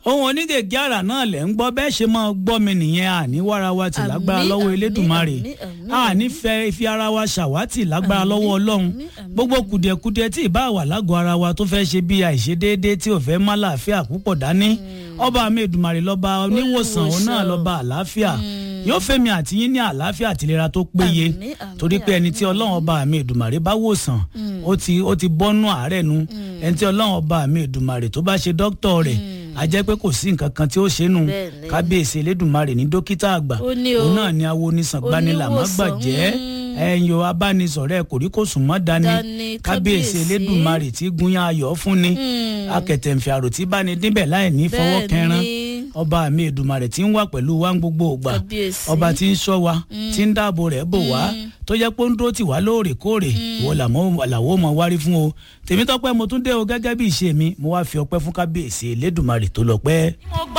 ohun onígègé àrà náà lẹ̀ ń gbọ́ bẹ́ẹ̀ ṣe máa gbọ́ mi nìyẹn àní wára wa tì lágbára Àmín, lọ́wọ́ àmín, elédùnmarè àmín, àmín, àní fẹ́ fi ara wa ṣàwátì lágbára lọ́wọ́ ọlọ́run àmín, àmín, gbogbo kùdìẹ̀kudiẹ tí ìbá wà lágọ̀ọ́ ara wa tó fẹ́ ṣe bí àìṣedéédé tí ò fẹ́ má láàfíà púpọ̀ dání ọba mi èdùmarè lọ́ba oníwòsàn òun náà Olùwòsàn. lọ́ba àlàáfíà yóò fẹ́mi àti yín ní àlàáfíà àtìlera tó péye Àmín, àmín, torí pé ẹni tí ọlọ́run ọba mi èdùmarè bá wòsàn ó ti ó ti bọ́nú àárẹ̀ nu ẹni tí ọlọ́run ọba mi èdùmarè tó bá ṣe dókítà rẹ̀ a jẹ́ pé kò sí nǹkan kan tí ó ṣe nù Bẹ́ẹ̀ni. kábíyèsí elédùmarè ní dókítà àgbà Ó ní o. òun náà ni awo onísàngbánilà má Oníwòsàn, gbàjẹ́ mm. ẹ̀yin o abánisọ̀rẹ́ ẹ̀ kòríkòsùn mọ́ dání Dání, kábíyèsí kábíyèsí. elédùmarè tí gúnyán ayọ̀ fún ni akẹ̀tẹ̀ǹfẹ̀ àrò tí bá ní débẹ̀ láì ní fọwọ́ Bẹ́ẹ̀ni. kẹran ọba mi èdùmarè tí ń wà pẹ̀lú wa ń gbogbo ògbà Kábíyèsí. ọba tí ń ṣọ́ wa tí ń dáàbò rẹ̀ bò wá tó jẹ́ pé ó ń dúró tì wá lóòrèkóòrè ìwọ làmọ́- làwọ̀ mọ̀ wárí fún o tèmi tọ́pẹ́ mo tún dé o gẹ́gẹ́ bí ìṣe mi mo wá fi ọpẹ́ fún kábíyèsí elédùmarè tó lọ pẹ́. mo gbọ́